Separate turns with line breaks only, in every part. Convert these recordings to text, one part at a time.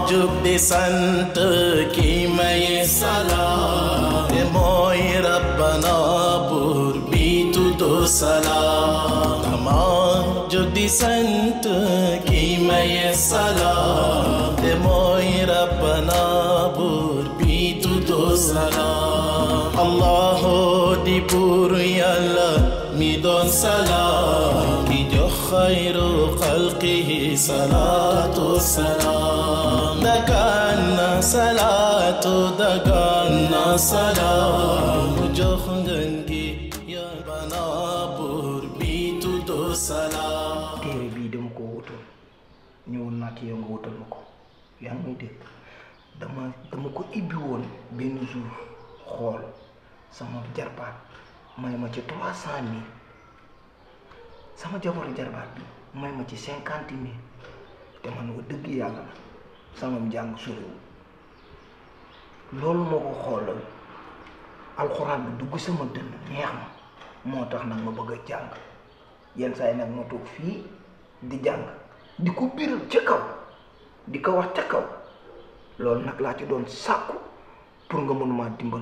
jug di sant ki maye salaam te mooy rabbana buur bi tuddu salaam dama jug di sant ki maye salaam te mooy rabbana buur bi tuddu salaam allahu di buur yàlla mi doon salaam ki jox xayru xalqihi salaatu salaam dagaan na salaatu dagaan na salaam mu jox ngeen gi yàlla buur bi tuddu salaam
téere bii dama ko wutal ñëwoon naa ci yow nga wutal ma ko yaa ngi may dégg dama dama ko ibbi woon benn jour xool sama jarbaat may ma ci trois cent mille sama jabaru jarbaat bi may ma ci cinquante mille te man wa dëgg yàlla na sama njàng soriwul loolu moo ko xoolal alxuraan bi dugg sama dënn neex ma moo tax nag ma bëgg a jàng yenn saa yi nag ma toog fii di jàng di ko biral ca kaw di ko wax ca kaw loolu nag laa ci doon sàkku pour nga mën maa dimbal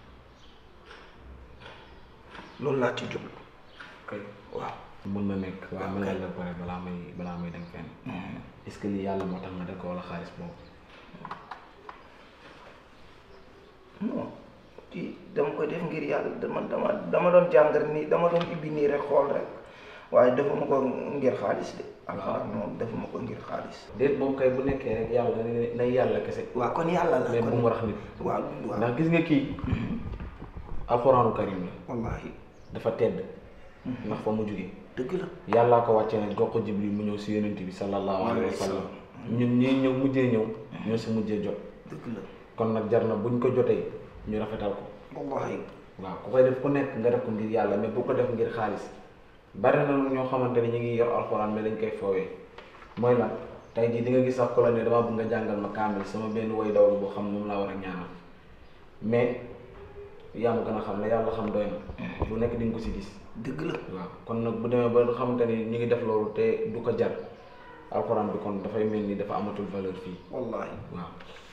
loolu laa ci jublu
kay
waaw
mën na nekk waaye mën na la pare balaa may balaa may dem fenn est-ce que lii yàlla moo tax nga def ko wala xaalis boobu
non ci dama ko def ngir yàlla dama dama dama doon jàngar nii dama doon ibbi nii rek xool rek waaye defuma ko ngir xaalis de alxuraan moom defuma ko ngir xaalis
déet moom kay bu nekkee rek yàlla na nay yàlla kese
waaw kon yàlla la
mais bu
kon
mu rax nit
waaw waaw
ndax gis nga kii alxuraanu karim la
wallaahi
dafa tedd ndax fa mu jógee
dëgg la
yàllaa ko wàccee nag jox ko jibril mu ñëw si yonent bi sallallahu alayhi wa sallam ñun ñii ñëw mujjee ñëw ñoo si mujjee jot
dëgg la
kon nag jar na buñ ko jotee ñu rafetal ko
wallaahi
waaw ku koy def ku nekk nga def ko ngir yàlla mais bu ko def ngir xaalis bari na ñoo xamante ne ñu ngi yor alxuraan mais dañ koy foowee mooy lan tey jii di nga gis sax ko la ne dama bëgg nga jàngal ma kaamil sama benn way dawal boo xam ne moom laa war a ñaanal mais yaa ma gën a xam ne yàlla xam doy na lu nekk di nga ko si gis
dëgg la
waaw kon nag bu demee ba nga xamante ni ñu ngi def loolu te du ko jar alxuraan bi kon dafay mel ni dafa amatul valeur fii
wallaahi
waaw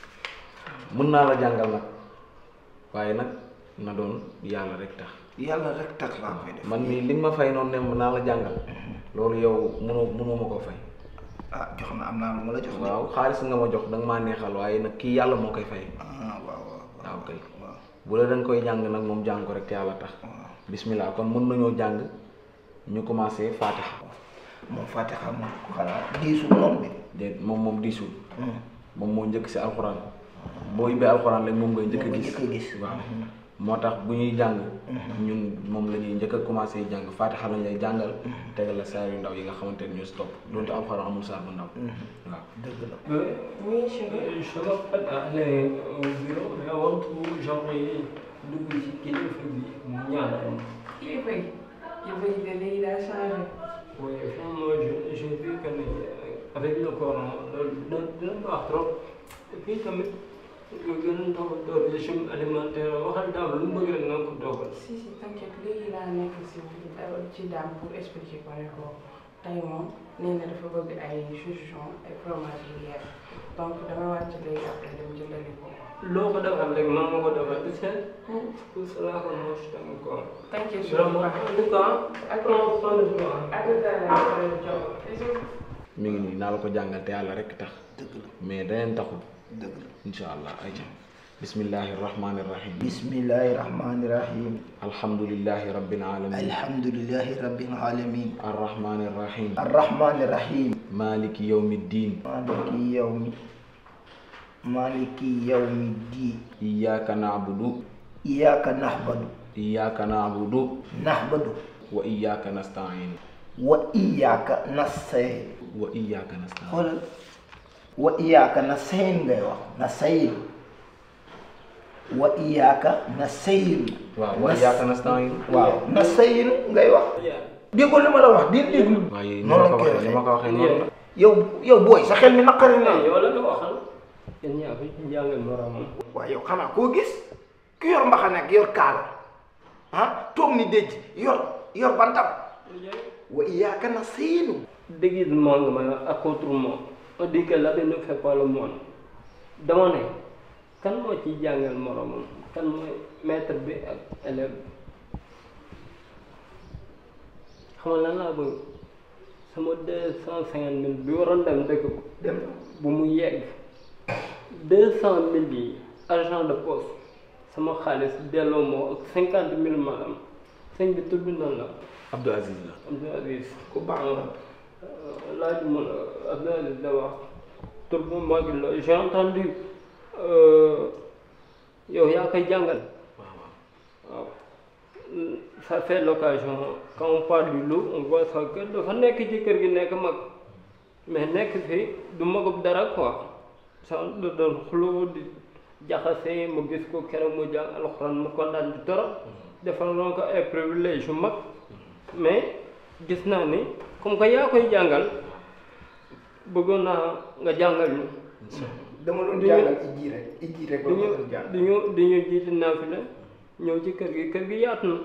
mën naa la jàngal nag waaye nag na doon yàlla rek tax
yàlla rek tax laa koy def
man mii li nga ma fay noonu ne mën naa la jàngal loolu yow mënoo mënoo ma koo fay
ah jox na am naa lu ma la jox de
waaw xaalis nga ma jox danga maa neexal waaye nag kii yàlla moo koy fay
ah waaw waaw
waaw kay
waaw
bu la dañ koy jàng nag moom jàng ko rek te yàlla tax
waaw
bismillah kon mën nañoo jàng ñu commencé fatiha
moom Fatiha moom xanaa diisul noonu de
déet moom moom diisul
Hmm.
moom moo njëkk si alxuraan boo ubbee alxuraan rek moom ngay njëkk a
Moom nga
gis
njëkk a gis.
waaw moo tax bu ñuy jàng ñun moom la ñuy njëkk a commencé jàng fatiha lañ lay jàngal tegal la saar yu ndaw yi nga xamante ne ñoo si topp doonte alxuraan amul saar bu ndaw waaw
dëgg la
Oui, je m'appelle aller au bureau et avant tout, j'aimerais dugg ci kilifa bi mu ñaanal ma.
kilifa yi kilifa yi de léegi daa changé
Oui, franchement, je- j'ai vu que ne, euh, avec le Coran, loolu dina dina baax trop. Et puis tamit, nga gën a toppatoo régime alimentaire waxal daal lu mu bëgg rek nga ko dogal.
si si t'inquiète léegi laa nekk si ci daam pour expliquer ko ne ko tey moom nee na dafa bëgg ay chouchon ay fromage yu yeex donc dama wàcc léegi après dem jëndali ko
loo ko defal rek mën nga ko defal tu sais. Tout cela que moi je t'aime quoi.
t'inquiète
Vraiment, en tout cas, prends soin de toi.
ak dara
mi ngi nii naa la ko jàngal te yàlla rek tax
dëgg la
mais daneen taxul
dëgg la
insha allah ayca bismillahi rahmani rahim
bismillahi rahmani rahim
alhamdulillahi rabbil alamin
alhamdulillahi rabbil alamin
arrahmani rahim
arrahmani rahim
maliki yawmi ddin
maliki yawmi maliki yawmi di
iyyaka na'budu
iyaka nahbadu
iyyaka na'budu
nahbadu
wa iyyaka nasta'in
wa iyaka nastayin
wa iyyaka nasta'in
xoolal wa iyaka nastayin ngay wax nastayin wa iyaka nastayin
waaw wa iyyaka nasta'in
waaw nastayin ngay wax déggoo li ma la wax di déglu
waaye ni
noonu
ma ko
lañ koy
waxee ni ma
waxee
ko waxee noonu la
yow yow booy sa xel mi naqari na
yow la nga waxal. yéen ñaa fi jàngal moromam.
waaye yow xanaa koo gis ki yor mbaxane ak yor kaala ah toog ni déj yor yor bantam wa iyyaka nasta'in
Déguisement nga ma ak autrement. On dit que l'habit ne fait pas le moine. dama ne kan moo ciy jàngal moromam kan mooy maître bi ak élève bi xam nga lan laa bëgg sama deux cent cinquante mille bi waroon dem dëkk ko
dem
bu mu yegg deux cent mille yi argent de poche sama xaalis delloo moo ak cinquante mille maanaam sëñ bi tudd na la
Abdou Aziz la
Abdou Aziz
ku baax la
laaj ma la Abdou Aziz da wax tur bu mag la j'ai entendu euh, yow yaa koy jàngal
waaw waaw
waaw ça fait l'occasion quand on parle du loup on voit ça que dafa nekk ci kër gi nekk mag mais nekk fi du magub dara quoi ça da doon xuloo di jaxase mu gis ko keroog mu jàng alxuraan mu kontaan di torop defal loo ko ay privilège yu mag mais gis naa ni comme que yaa koy jàngal bëggoon naa nga jàngal ñu
dama doon
Di ñu-
jàngal ijji rek ijji rek
di
la ma
ñu
doon jàng
di ñu di ñu jiiti naafila ñëw ci kër gi kër gi yaatu na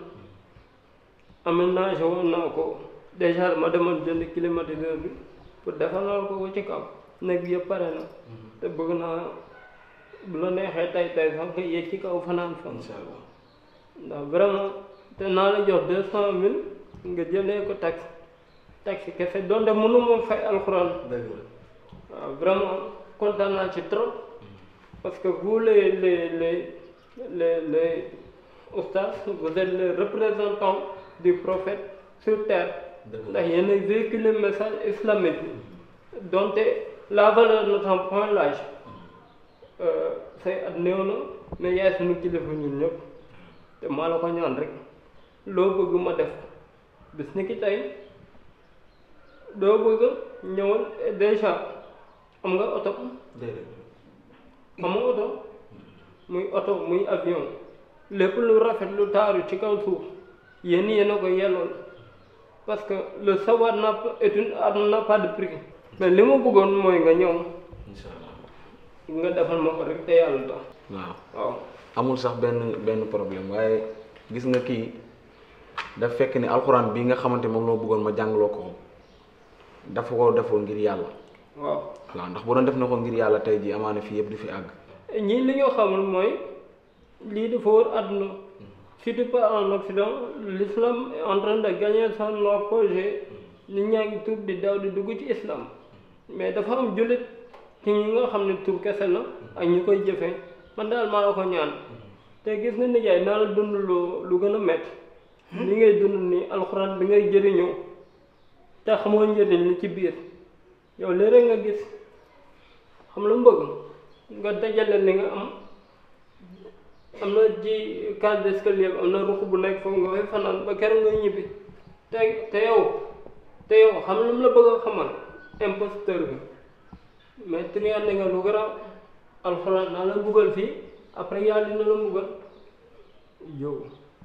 aménagé woon naa ko déjà ma demoon jënd climatiseur bi pour defalal ko ko ci kaw néeg bi yëpp pare na te bëgg naa bu la neexee tay tay sax nga yéeg ci kaw fanaan fan
incha allah
ndax vraiment te naa la jox deux cent mille nga jëlee ko taxi taxi kese donte mënu ma fay alxuraan
dëgg la
waaw vraiment kontaan naa ci trop parce que vous les les les les les oustas vous êtes les représentants du prophète sur terre
dëgg la
ndax yéen a véhiculé message islamique donte la valeur ne tient point l'âge say at néew na mais yaay suñu kilifa ñun ñëpp te maa la ko ñaan rek loo bëgg ma def bis ni ki tey doo bëgg ñëwal déjà am nga oto
déedéet
am nga oto muy oto muy avion lépp lu rafet lu taaru ci kaw suuf yéen yéen a ko yellool parce que le savoir n'a pas est une arme n'a pas de prix mais li ma bëggoon mooy nga ñëw
incha allah
nga defal ma ko rek te yàlla tax
waaw
waaw
amul sax benn benn problème waaye gis nga kii daf fekk ni alxuraan bi nga xamante moom loo bëggoon ma jàngaloo ko dafa ko defoo ngir yàlla
waaw
waaw ndax bu doon def na ko ngir yàlla tey jii amaana fii yëpp du fi àgg
ñii li ñoo xamul mooy lii dafa wër àdduna si tu pars en Occident l'islam est en train de gagner son apogée nit ñaa ngi tuub di daw di dugg ci islam mais dafa am jullit ci ñi nga xam ne tuub kese la ak ñi koy jëfee man daal maa la ko ñaan te gis nga nijaay naa la dund lu lu gën a métti li ngay dund nii alxuraan bi ngay jëriñoo te xamoo njëriñ li ci biir yow léeg nga gis xam la mu bëgg nga dajale li nga am am na ji case d'escalier am na ruq bu nekk foofu nga fay fanaan ba keroog nga ñibbi te te yow te yow xam lu mu la bëgg a xamal imposteur bi mais triande nga lu garaaw alxuraan naa la mbugal fii après yàlla dina la mbugal yow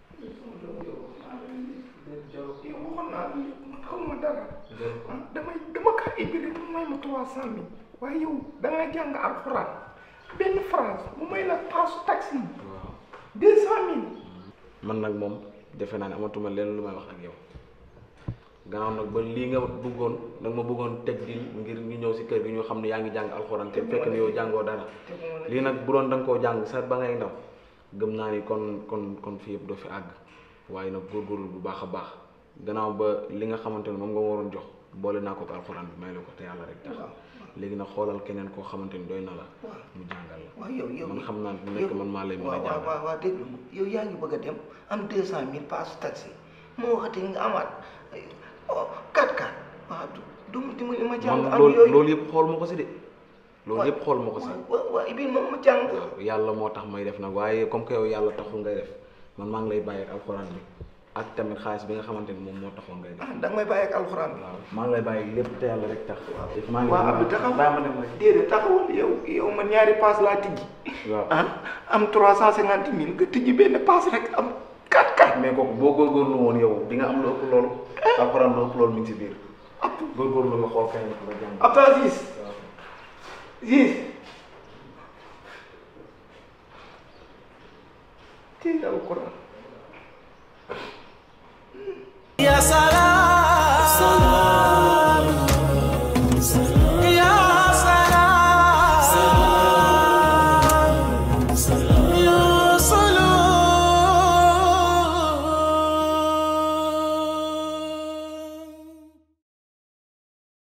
yow waxoon naa la man xaw ma dara ah damay dama kaa ibbi rek mu may ma trois cent mille waaye yow da ngaa jàng alxuraan benn phrase mu may la paasu taxi
waaw
deux cent mille
man nag moom defe naa ne amatuma leen lu may wax ak yow gannaaw nag ba lii nga bëggoon nag ma bëggoon teg di ngir ñu ñëw si kër gi ñu xam ne yaa ngi jàng alxuraan te fekk ni yow jàngoo dara
te moo la
lii nag bu doon da nga koo jàng sax ba ngay ndaw gëm naa ni kon kon kon fii yëpp doo fi àgg waaye nag góorgóorlu bu baax a baax gannaaw ba li nga xamante ne moom nga waroon jox boole naa ko ak alxuraan bi may la ko te yàlla rek tax léegi nag xoolal keneen koo xamante ni doy na la mu jàngal la
waaw yow yow
man xam naa ne nekk man maa lay mën a
waaw waaw
jàngal
waaw waaw déglu ma yow yaa ngi bëgg a dem am deux cent mille paasu taxi moo waxati nga amaat oh quatre quatre waaw du du mu dimbali ma jàng
man
am
loolu
yooyu
loolu yëpp xool ma ko si de loolu yëpp xool ma ko si
waaw waaw ibil moom ma jàng
waaw yàlla moo tax may def nag waaye comme que yow yàlla taxul ngay def man maa ngi lay bàyyi ak alxuraan bi ak tamit xaalis bi nga xamante ni moom moo taxoon ngay def
ah da nga may bàyyi ak alxuraan bi
waaw maa ngi lay bàyyi lépp te yàlla rek tax maa ngi
waaw Abdou taxaw
bàyyi ma dem rek
déedéet taxawal yow yow man ñaari paas laa tijji
waaw
ah am trois cent cinquante mille nga tijji benn paas rek am quatre quatre
mais kooku boo góorgóorlu woon yow di nga am lu ëpp loolu alxuraan lu ëpp loolu mi ngi si biir góorgóorlu nga xool kañ la ko nga jàng
Abdou Aziz Aziz